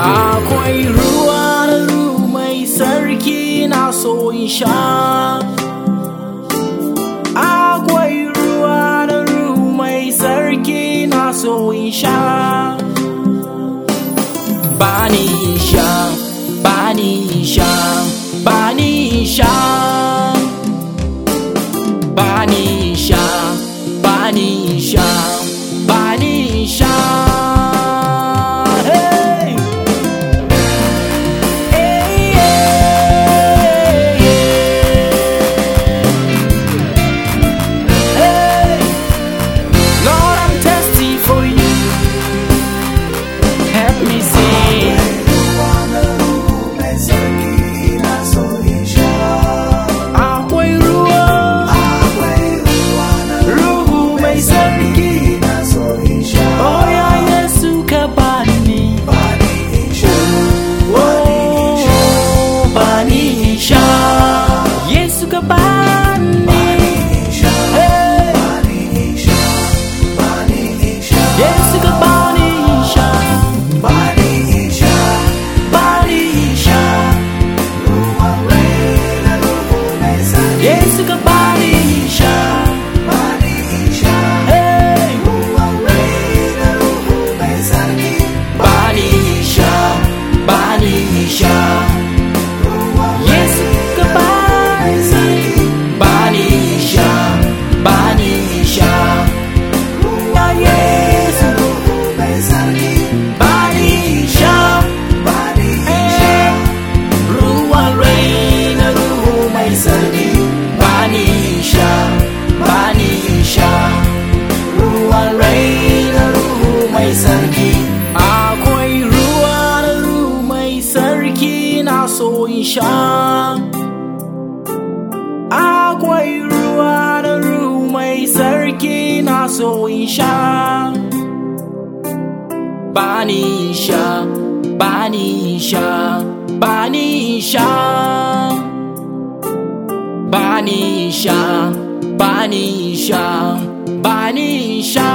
Akwai ruwa da ruwa mai sarki na so in sha. Akwai ruwa da ruwa mai sarki na so in sha. Bani in sha, bani in sha, bani in sha. Bani in sha, bani in sha, bani in sha. Hey! Hey, yeah, yeah. Hey! Lord, I'm thirsty for you. Help me sing. Akwai ruwa, ruhu mai sarki. Oh ya Yesu ka bani. Oh, bani in sha. Yesu ka bani. Hey. Yesu ka bani in sha. Bani in sha. Yesu ka bani in sha. Hey. Bani in sha. Bani in sha. Yesu ka bani. Bani in sha. Bani in sha. Ya Yesu. Bani in sha. Hey. Ruwan rai na ruhu mai sarki bani sha bani sha ruwan rai na ruhu mai sarki akwai ruwa na ruhu mai sarki na so in sha akwai ruwa na ruhu mai sarki na so in sha bani sha bani sha bani sha bani sha bani sha bani sha